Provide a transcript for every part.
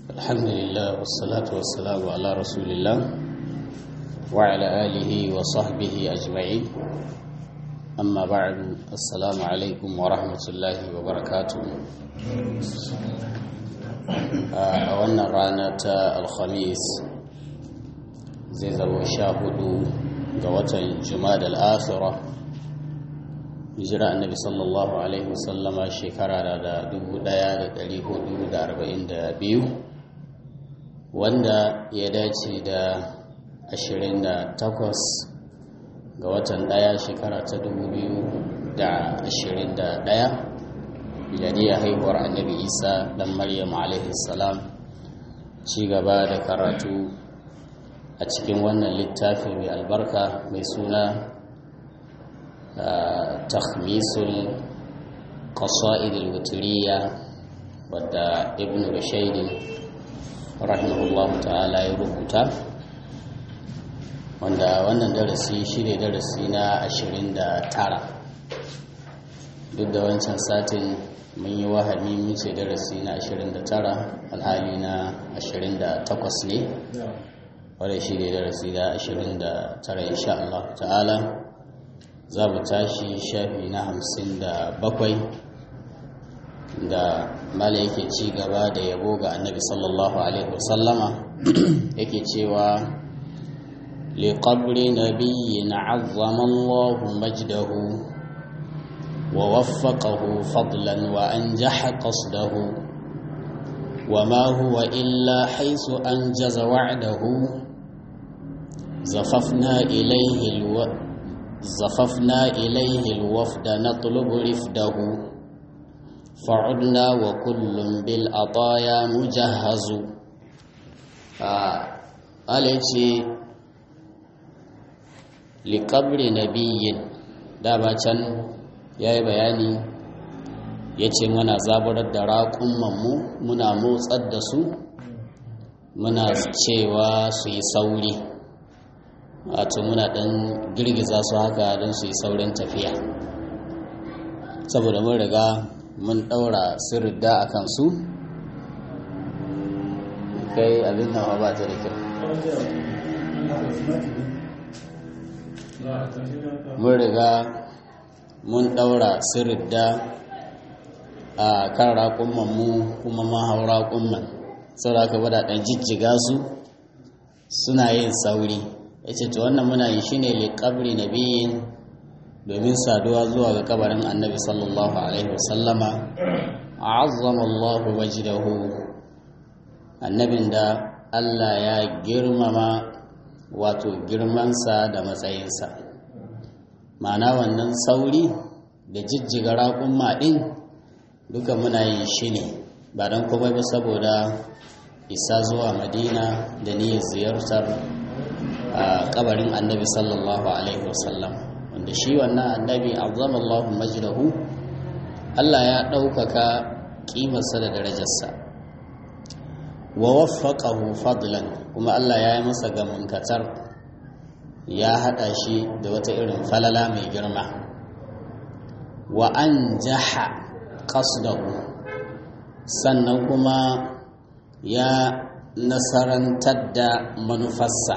الحمد لله والصلاة والسلام على رسول الله وعلى آله وصحبه أجمعين أما بعد السلام عليكم ورحمة الله وبركاته أولنا رانا الخميس زي زبو شاهدوا قوة الجماد الآخرة hijira annabi sallallahu alaihi wasallama shekara da dubu daya da dari hudu da arba'in da biyu wanda ya dace da ashirin da takwas ga watan daya shekara ta dubu biyu da ashirin da daya miladiyar haihuwar annabi isa dan maryam alaihi salam ci gaba da karatu a cikin wannan littafi mai albarka mai suna تخميس القصائد الوترية ودى ابن رشيد رحمه الله تعالى يربط wanda wannan darasi shi ne darasi na 29 duk da wancan satin mun yi wahami muce darasi na 29 alhali na 28 ne wadda shi ne darasi na 29 insha Allah ta'ala za mu tashi shafi na hamsin da bakwai da mala yake ci gaba da yabo ga annabi sallallahu alaihi wasallama yake cewa liqabri nabiyyin azzama Allahu majdahu wa waffaqahu fadlan wa anjaha qasdahu وما هو إلا حيث أنجز وعده زففنا إليه الوقت زففنا إليه الوفد نطلب رفده فعدنا وكل بالعطايا مجهز أليتي لقبر نبي dama can ya yi bayani ya ce muna zaburar da raƙunmanmu muna motsar da su muna cewa su yi sauri wato muna ɗan girgiza su haka don su yi saurin tafiya saboda mun riga mun ɗaura sirrida a kansu kai abin nan ba ta da kyau mun riga mun ɗaura sirrida a kan raƙummanmu kuma mahau raƙumman sau da aka bada ɗan jijjiga su suna yin sauri ya ce to wannan muna yi shine liƙabri na biyun domin saduwa zuwa ga kabarin annabi sallallahu alaihi wasallama a azzamallahu wajidahu annabin da allah ya girmama wato girmansa da matsayinsa ma'ana wannan sauri da jijjiga raƙun maɗin duka muna yin shi ne ba don kuma ba saboda isa zuwa madina da niyyar ziyartar a kabarin annabi sallallahu alaihi wasallam wanda shi wannan annabi azzamallahu majdahu Allah ya ɗaukaka ƙimarsa da darajarsa wa waffaqahu fadlan kuma Allah ya yi masa gamunkatar ya haɗa shi da wata irin falala mai girma wa an jaha qasdahu sannan kuma ya nasarantar da manufarsa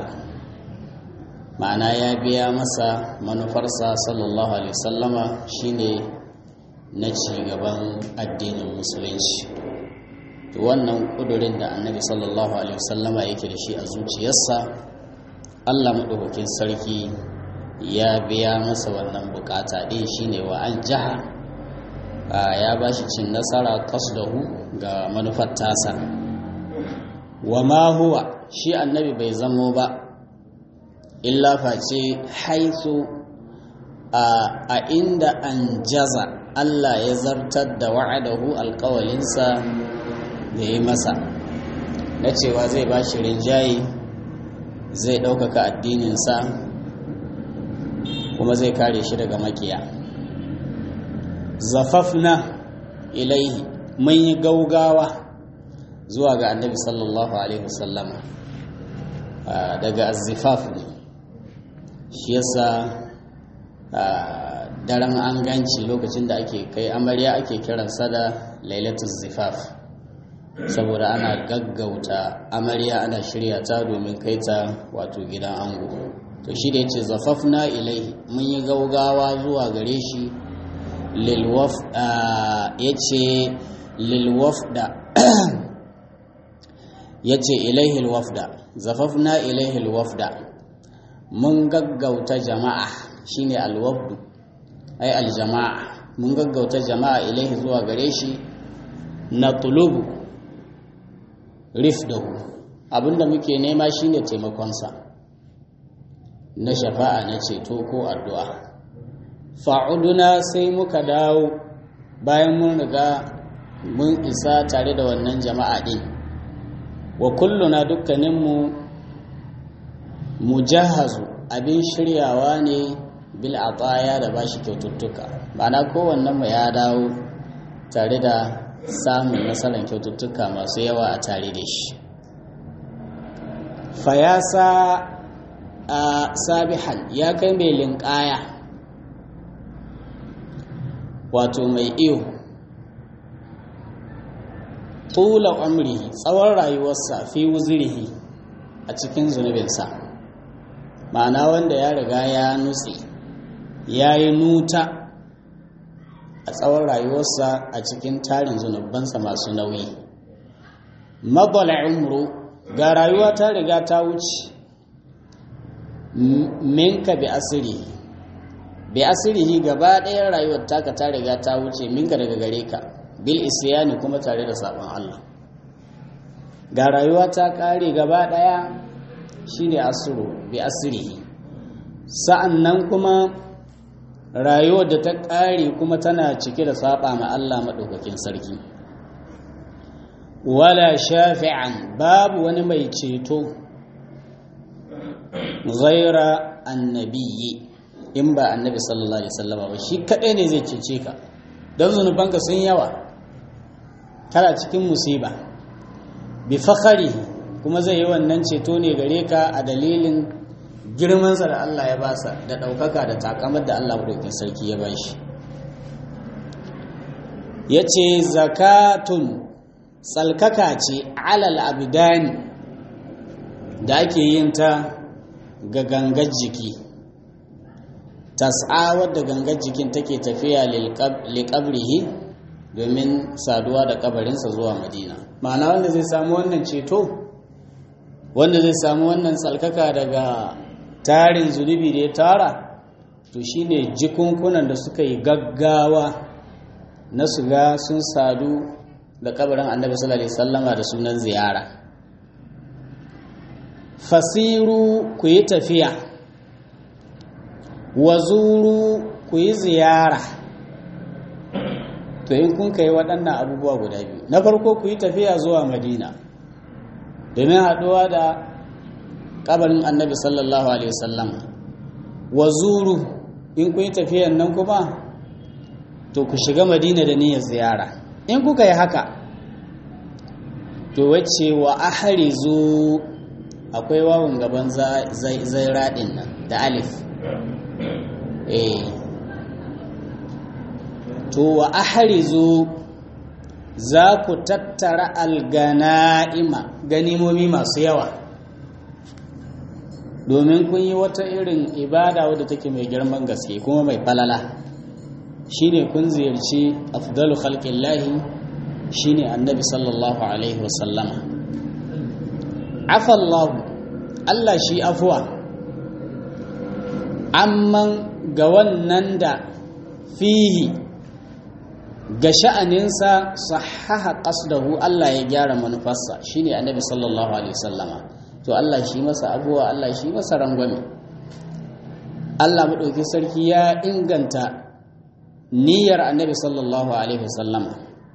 ma'ana ya biya masa manufarsa sallallahu alaihi wasallama shine na cigaban addinin musulunci to wannan kudurin da annabi sallallahu alaihi wasallama yake da shi a zuciyarsa allah maɗaukakin sarki ya biya masa wannan bukata ɗin shine wa an jaha ya ba shi cin nasara kasdahu ga manufar tasa wa ma huwa shi annabi bai zamo ba illa face haisu a inda an jaza Allah ya zartar da wa'adahu alkawalinsa da ya masa na cewa zai ba shi rinjaye zai ɗaukaka addininsa kuma zai kare shi daga makiya zafafna ilaihi mun yi gaugawa zuwa ga annabi sallallahu alaihi wasallama daga azifaf ne shi yasa daren an ganci lokacin da ake kai amarya ake kiransa da lailatul zifaf saboda ana gaggauta amarya ana shirya ta domin kai ta wato gidan ango to shi da yace zafafna ilaihi mun yi gaugawa zuwa gare shi lilwaf yace lilwafda yace ilaihi alwafda zafafna ilaihi alwafda mun gaggauta jama'a shine alwafdu ai aljama'a mun gaggauta jama'a ilaihi zuwa gare shi na tulubu rifdahu abinda muke nema shine taimakonsa na shafa'a na ceto ko addu'a fa'uduna sai muka dawo bayan mun riga mun isa tare da wannan jama'a din wa kulluna dukkaninmu mujahazu abin shiryawa ne bil ataya da bashi kyaututtuka ma'ana kowannen mu ya dawo tare da samun nasarar kyaututtuka masu yawa a tare da shi fayasa a sabihan ya kai mai linkaya wato mai iyo tula umrihi tsawon rayuwarsa fi wuzirihi a cikin zunubinsa ma'ana wanda ya riga ya nutse ya yi nuta a tsawon rayuwarsa a cikin tarin zunubansa masu nauyi mabala umru ga rayuwa ta riga ta wuce minka bi asiri bi asirihi gaba ɗayan rayuwar taka ta riga ta wuce minka daga gare ka bil isyani kuma tare da sabon Allah ga rayuwa ta ƙare gaba ɗaya shine asuru bi asirihi sa'an nan kuma rayuwar da ta ƙare kuma tana cike da saba ma Allah maɗaukakin sarki wala shafi'an babu wani mai ceto ghaira annabiyyi in ba annabi sallallahu alaihi wasallama ba shi kaɗai ne zai cece ka don zunubanka sun yawa kana cikin musiba bi fakhari kuma zai yi wannan ceto ne gare ka a dalilin girmansa da Allah ya basa da ɗaukaka da takamar da Allah maɗaukin sarki ya ba shi ya ce zakatun tsalkaka ce alal abidani da ake yin ta ga gangar jiki tas'a wadda gangar jikin take tafiya liƙabrihi domin saduwa da kabarinsa zuwa madina ma'ana wanda zai samu wannan ceto wanda zai samu wannan tsalkaka daga tarin zunubi da ya tara to shine jikunkunan da suka yi gaggawa na su ga sun sadu da kabarin annabi sallallahu alaihi wasallama da sunan ziyara fasiru ku yi tafiya wazuru ku yi ziyara to in kun kai waɗannan abubuwa guda biyu na farko ku yi tafiya zuwa madina domin haɗuwa da kabarin annabi sallallahu alaihi wasallam wazuru in kun yi tafiyan nan kuma to ku shiga madina da niyyar ziyara in kuka yi haka to wacce wa ahrizu akwai wawun gaban zai raɗin nan da alif eh to wa ahrizu za ku tattara algana'ima ganimomi masu yawa domin kun yi wata irin ibada wadda take mai girman gaske kuma mai falala shine kun ziyarci afdalu khalqillahi shine annabi sallallahu alaihi wasallama afallahu Allah shi afuwa amman ga wannan da fihi ga sha'aninsa sahaha qasdahu Allah ya gyara manufarsa shine annabi sallallahu alaihi wasallama to Allah shi masa abuwa Allah shi masa rangwame Allah maɗauki sarki ya inganta niyyar annabi sallallahu alaihi wasallama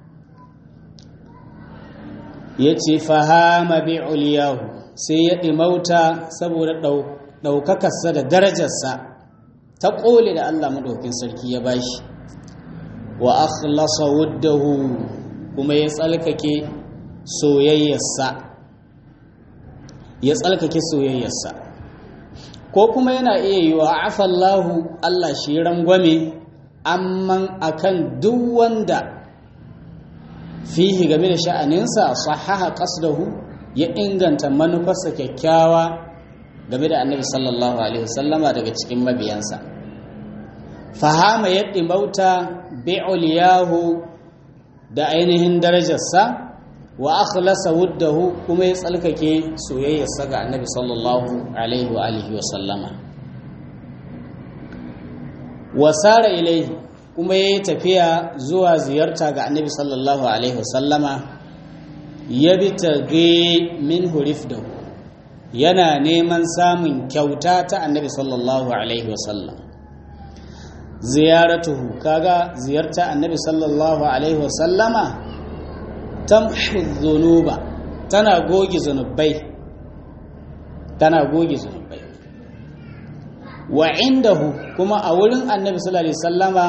ya ce fahama bi uliyahu sai ya ɗimauta saboda ɗaukakarsa da darajarsa ta ƙole da Allah maɗaukin sarki ya bashi wa akhlasa wuddahu kuma ya tsalkake soyayyarsa ya tsalkake soyayyarsa ko kuma yana iya yi wa afallahu Allah shi rangwame amman akan duk wanda fihi game da sha'aninsa sahaha qasdahu ya inganta manufarsa kyakkyawa game da annabi sallallahu alaihi wasallama daga cikin mabiyansa fahama yadda mauta bi'uliyahu da ainihin darajarsa wa akhlasa wuddahu kuma ya tsalkake soyayyarsa ga annabi sallallahu alaihi wa alihi wasallama wasara ilaihi kuma ya yi tafiya zuwa ziyarta ga annabi sallallahu alaihi wasallama ya bi tage min hurifdahu yana neman samun kyauta ta annabi sallallahu alaihi wasallam ziyaratuhu kaga ziyarta annabi sallallahu alaihi wasallama tamhu dhunuba tana goge zunubai tana goge zunubai wa indahu kuma a wurin annabi sallallahu alaihi wasallama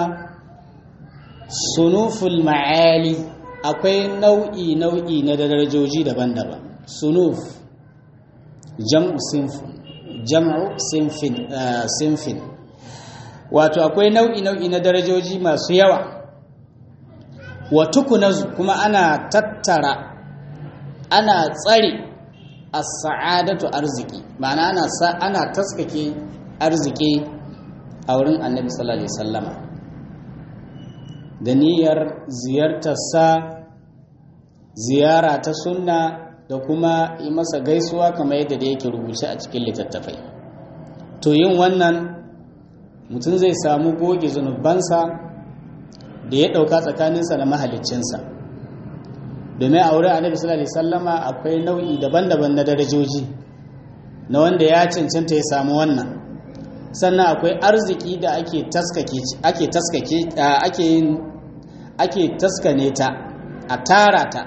sunuful ma'ali akwai nau'i nau'i na darajoji daban-daban sunuf jam'u sinfin jam'u sinfin sinfin wato akwai nau'i nau'i na darajoji masu yawa wa tukunazu kuma ana tattara ana tsare as-sa'adatu arziki ma'ana ana ana taskake arziki a wurin annabi sallallahu alaihi wasallama da niyyar ziyartarsa ziyara ta sunna da kuma yi masa gaisuwa kamar yadda da yake rubuce a cikin littattafai to yin wannan mutum zai samu goge zunubansa da ya ɗauka tsakaninsa da mahaliccinsa domin a wurin annabi sallallahu alaihi sallama akwai nau'i daban-daban na darajoji na wanda ya cancanta ya samu wannan sannan akwai arziki da ake taskake ake taskake ake yin ake taskane ta a tara ta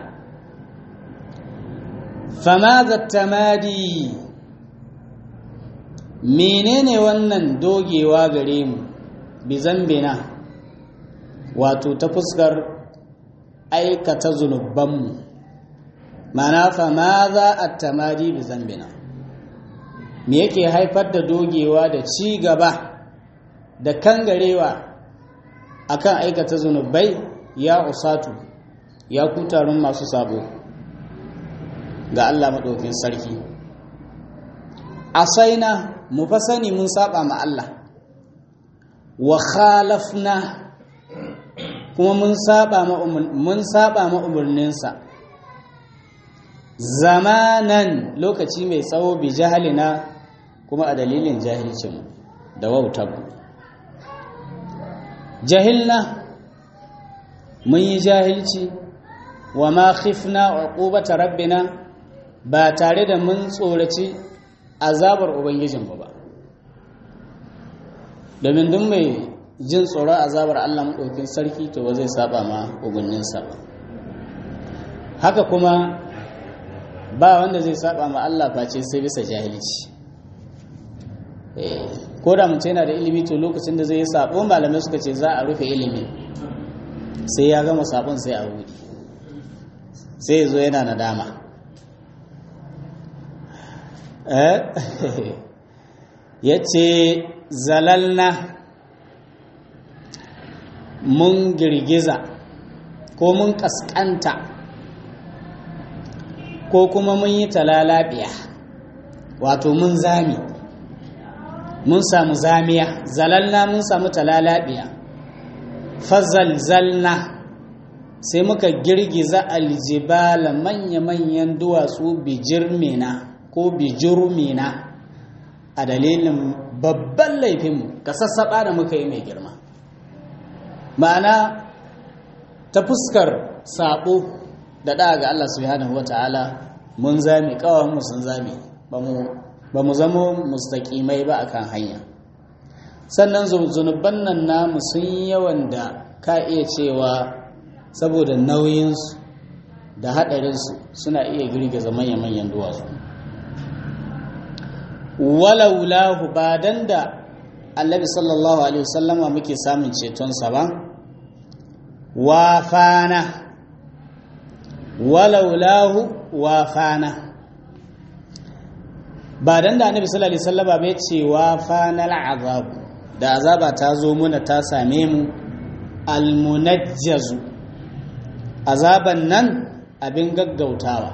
fama tamadi menene wannan dogewa gare mu bi zambina wato ta fuskar aikata zunubanmu mana fama za a tamadi bi zambina me yake haifar da dogewa da ci gaba da kangarewa akan aikata zunubai ya usatu ya kutarun masu sabo ga Allah maɗaukin sarki asaina mu fa sani mun saba ma Allah wa khalafna kuma mun saba ma mun saba ma umurninsa zamanan lokaci mai tsawo bi jahalina kuma a dalilin jahilcin da wautar jahilna mun yi jahilci wa ma khifna uqubata rabbina ba tare da mun tsoraci azabar ubangijinmu ba domin duk mai jin tsoron azabar Allah maɗaukin sarki to ba zai saba ma ugunninsa ba haka kuma ba wanda zai saba ma Allah face sai bisa jahilci ko da mutum yana da ilimi to lokacin da zai yi sabo malamai suka ce za a rufe ilimi sai ya gama sabon sai a buɗe sai zo yana nadama ya ce zalalna mun girgiza ko mun kaskanta ko kuma mun yi talalabiya wato mun zami mun samu zamiya zalalna mun samu talalabiya fazalzalna sai muka girgiza aljibala manya-manyan duwatsu bijirmina ko bijirmina a dalilin babban laifinmu ka sassaɓa da muka yi mai girma ma'ana ta fuskar saɓo da ɗa ga Allah subhanahu wa ta'ala mun zame mu sun zame ba mu zama mustaƙimai ba akan hanya sannan zunuban nan namu sun yawan da ka iya cewa saboda nauyinsu da haɗarinsu suna iya girgiza manya-manyan duwatsu walaulahu ba dan da annabi sallallahu alaihi wasallama muke samun cetonsa ba wafana walaulahu wafana ba dan da annabi sallallahu alaihi wasallama bai ce wafana al'azabu da azaba ta zo muna ta same mu almunajjazu azaban nan abin gaggautawa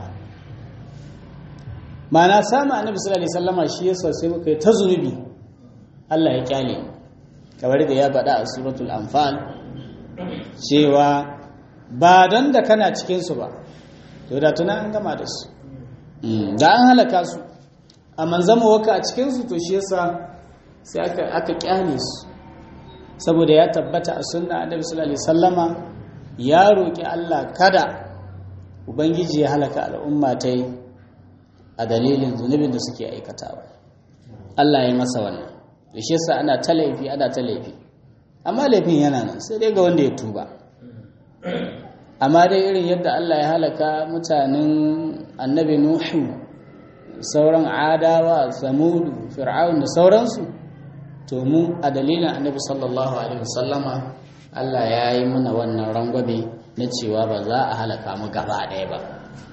mana samu annabi sallallahu alaihi wasallama shi yasa sai muka yi ta zunubi Allah ya kyale kamar da ya faɗa a suratul anfal cewa ba don da kana cikin su ba to da tuna an gama da su da an halaka su amma zama waka a cikin su to shi yasa sai aka aka kyale su saboda ya tabbata a sunna annabi sallallahu alaihi wasallama ya roki Allah kada ubangiji ya halaka al'umma ta yi a dalilin zunubin da suke aikatawa Allah ya masa wannan da shi yasa ana ta laifi ana ta laifi amma laifin yana nan sai dai ga wanda ya tuba amma dai irin yadda Allah ya halaka mutanen annabi Nuhu sauran adawa samudu fir'aun da sauransu to mu a dalilin annabi sallallahu alaihi wasallama Allah ya yi mana wannan rangwabe na cewa ba za a halaka mu gaba ɗaya ba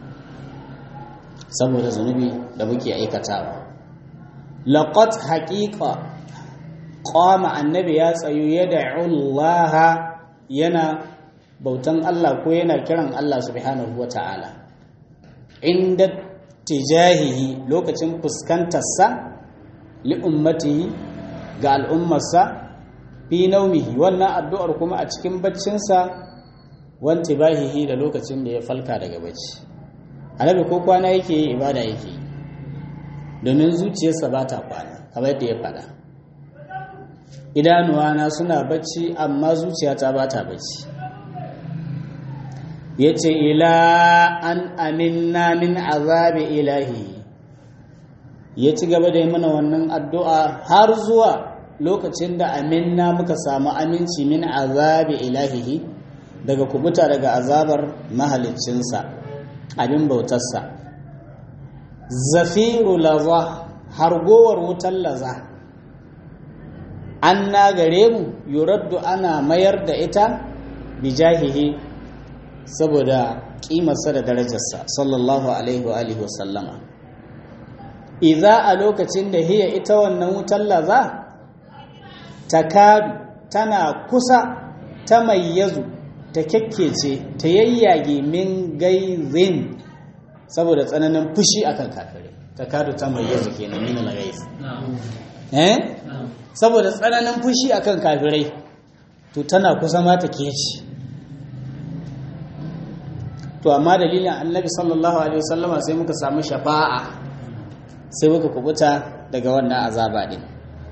saboda zunubi da muke aikatawa laqad haqiqa qama annabi ya tsayu ya da'u Allah yana bautan Allah ko yana kiran Allah subhanahu wata'ala inda tijahihi lokacin fuskantarsa li ummatihi ga al'ummarsa fi naumihi wannan addu'ar kuma a cikin baccinsa wanti bahihi da lokacin da ya falka daga bacci annabi ko kwana yake yi ibada yake yi domin zuciyarsa ba ta kwana kamar yadda ya faɗa idanuwana suna bacci amma zuciyata ba ta bacci ya ce ila an aminna min azabi ilahi ya ci gaba da yi mana wannan addu'a har zuwa lokacin da aminna muka samu aminci min azabi ilahihi daga kubuta daga azabar mahaliccinsa abin bautarsa zafiru laza hargowar wutar laza an na gare mu yuraddu ana mayar da ita bijahihi saboda kimarsa da darajarsa sallallahu alaihi wa alihi wasallama idza a lokacin da hiya ita wannan wutar laza takadu tana kusa ta mayyazu ta kyakkece ta yayyage min gaizin saboda tsananin fushi akan kafirai takadu ta mayyazu kenan min al-ghaiz eh saboda tsananin fushi akan kafirai to tana kusa ma ta kece to amma dalilin annabi sallallahu alaihi wasallama sai muka samu shafa'a sai muka kubuta daga wannan azaba din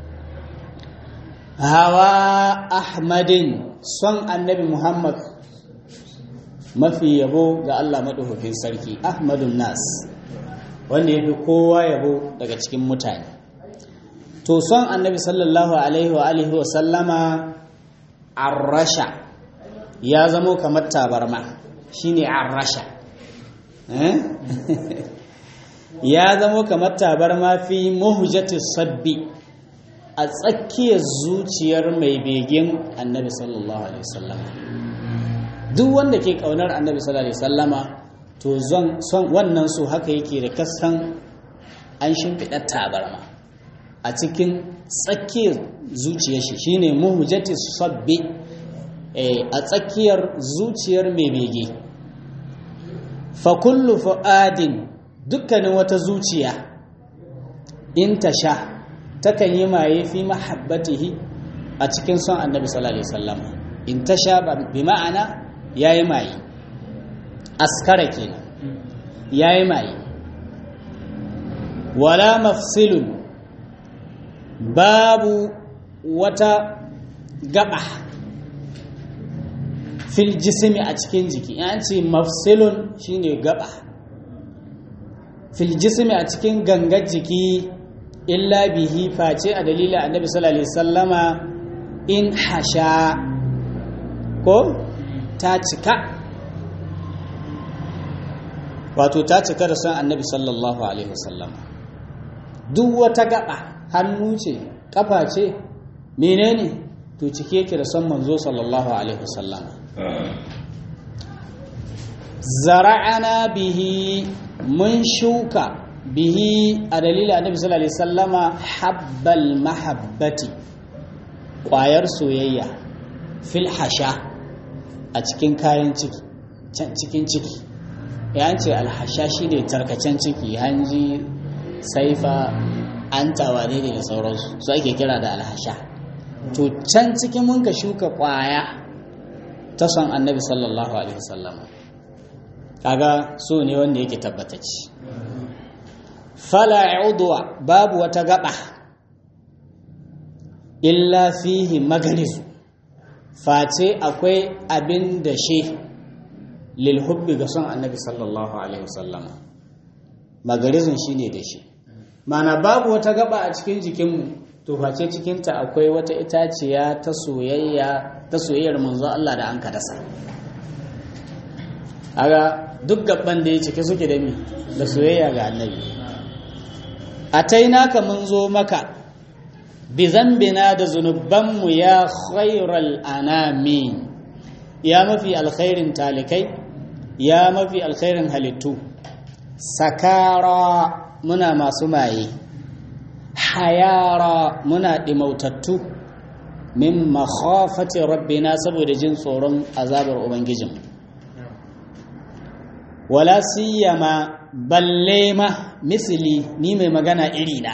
hawa ahmadin son annabi muhammad mafi yabo ga allah maɗaukakin sarki ahmadun nas wanda ya fi kowa yabo daga cikin mutane to son annabi sallallahu alaihi wa alihi wa sallama arrasha ya zamo kamar tabarma shine arrasha ya zamo kamar tabarma fi muhjati sabbi a tsakiyar zuciyar mai begen annabi sallallahu alaihi wasallama duk wanda ke kaunar annabi sallallahu alaihi wasallama to son wannan so haka yake da kasan an shimfiɗa tabarma a cikin tsakiyar zuciyar shi shine muhjati sabbi a tsakiyar zuciyar mai bege fa kullu fu'adin dukkanin wata zuciya in ta sha takan yi maye fi mahabbatihi a cikin son annabi sallallahu alaihi wasallam in ta sha bi ma'ana yayi maye askara kenan yayi maye wala mafsilun babu wata gaba fil jismi a cikin jiki an ce mafsilun shine gaba fil jismi a cikin gangar jiki illa bihi face a dalilin annabi sallallahu alaihi sallama in hasha ko ta cika wato ta cika da son annabi sallallahu alaihi wasallama duk wata gaba hannu ce kafa ce menene to cike yake da son manzo sallallahu alaihi wasallama zara'ana bihi mun shuka bihi a dalilin annabi sallallahu alaihi sallama habbal mahabbati ƙwayar soyayya fil hasha a cikin kayan ciki can cikin ciki ya ce alhasha shi ne tarkacen ciki hanji saifa an tawane ne da sauransu su ake kira da alhasha to can cikin mun ka shuka kwaya ta son annabi sallallahu alaihi wasallam kaga so ne wanda yake tabbatacci fala udwa babu wata gaba illa fihi magarizu face akwai abin da shi lilhubbi ga son annabi sallallahu alaihi wasallam magarizun shine da shi mana babu wata gaba a cikin jikinmu to face cikinta akwai wata itaciya ta soyayya ta soyayyar manzo Allah da an ka dasa aga duk gaban da ya cike suke da mi da soyayya ga annabi atainaka mun zo maka bi zambina da zunubanmu ya khairal anami ya mafi alkhairin talikai ya mafi alkhairin halittu sakara muna masu maye hayara muna ɗimautattu min makhafati rabbina saboda jin tsoron azabar ubangijin wala siyama balle ma misili ni mai magana irina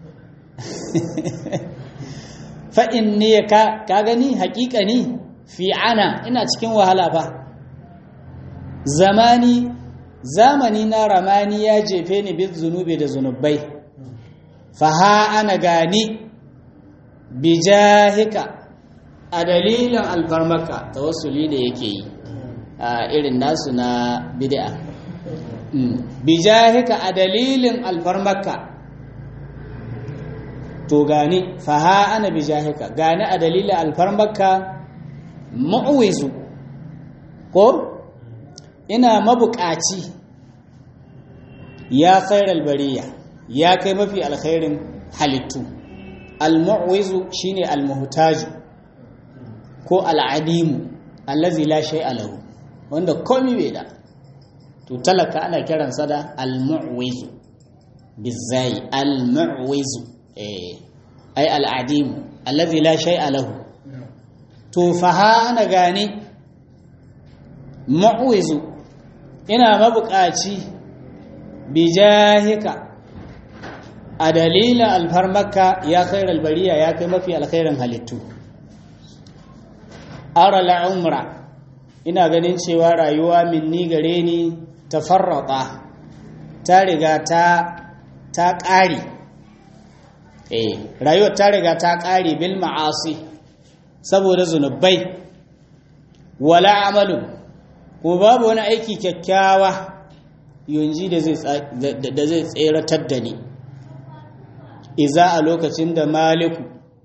fa'in ne ka gani hakika ni fi ana ina cikin wahala fa zamani zamani na ramani ya jefe ni bin zunubi da zunubai faha ana gani bijahika a dalilin alfarmaka tawassuli da yake yi a irin nasu na bid'a bijahika a dalilin alfarmaka to gani faha ana bijahika gani a dalilin alfarmaka mu'wizu ko ina mabukaci ya khairal bariya ya kai mafi alkhairin halittu al-mu'wizu shine al-muhtaju ko al-adimu allazi la shay'a lahu wanda komai bai da to talaka ana kiransa da al-mu'wizu bizai al-mu'wizu eh ai al-adimu allazi la shay'a lahu to faha ana gane mu'wizu ina mabukaci bijahika a dalilin alfarmaka ya khairar bariya ya kai mafi alkhairin halittu ara la'umra ina ganin cewa rayuwa minni gare ni ta farrata ta riga ta ta ƙari eh rayuwar ta riga ta ƙari bil ma'asi saboda zunubai wala amalu ko babu wani aiki kyakkyawa yunji da zai tseratar da ni iza a lokacin da maliku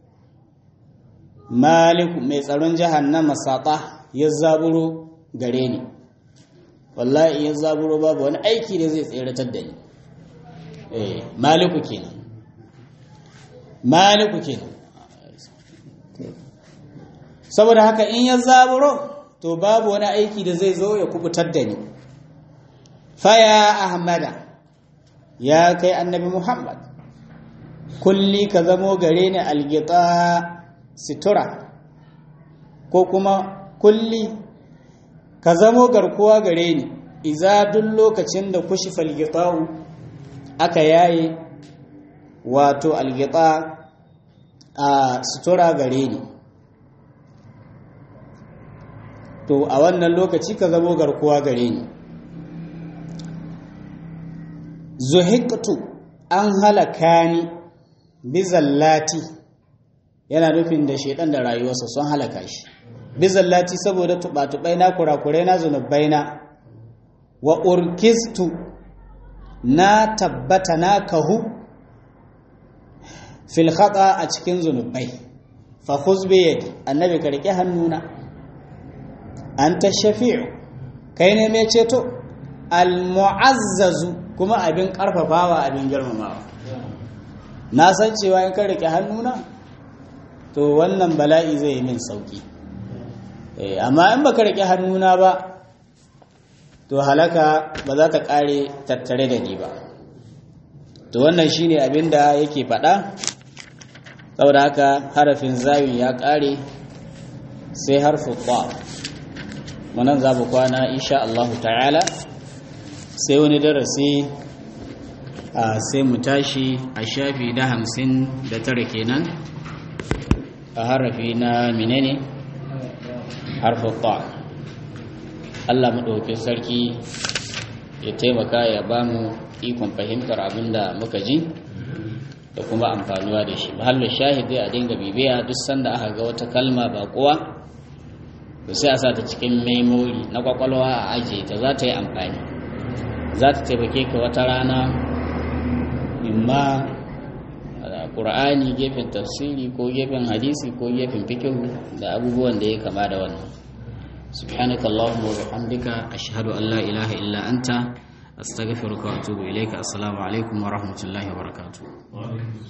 maliku mai tsaron jahannama saƙa ya zaburo gare ni wallahi ya zaburo babu wani aiki da zai tseratar da ni eh maliku kenan maliku kenan saboda haka in ya zaburo to babu wani aiki da zai zo ya kubutar da ni faya ahmada ya kai annabi muhammad kulli ka zamo gare ni algita situra ko kuma kulli ka zamo garkuwa gare ni iza duk lokacin da kushi falgita'u aka yaye wato algita a sutura gare ni to a wannan lokaci ka zamo garkuwa gare ni zuhiktu an halaka ni bizallati yana nufin da shedan da rayuwarsa sun halaka shi bizallati saboda tubatubai na kurakurai na zunubai na wa urkistu na tabbata na kahu fil khata a cikin zunubai fa khuz bi yadi annabi ka rike hannuna anta shafi'u kai ne mai ceto al mu'azzazu kuma abin karfafawa abin girmamawa na san cewa in ka rike hannuna to wannan bala'i zai yi min sauki amma in baka rike hannuna ba to halaka ba za ta kare tattare da ni ba to wannan shine abin da yake faɗa saboda haka harafin zawin ya kare sai harfu ba manan za mu kwana insha Allah ta'ala sai wani darasi a sai mu tashi a shafi da hamsin da tara kenan a harafi na menene harfin ta Allah maɗaukin sarki ya taimaka ya ba mu ikon fahimtar abin da muka ji da kuma amfanuwa da shi mahallin shahidi a dinga bibiya duk sanda aka ga wata kalma ba kuwa to sai a sa ta cikin memori na kwakwalwa a ajiye ta za ta yi amfani za ta taimake ka wata rana imma ƙur'ani gefen tafsiri ko gefen hadisi ko gefen fikihu da abubuwan da ya kama da wannan سبحانك اللهم وبحمدك أشهد أن لا إله إلا أنت أستغفرك وأتوب إليك السلام عليكم ورحمة الله وبركاته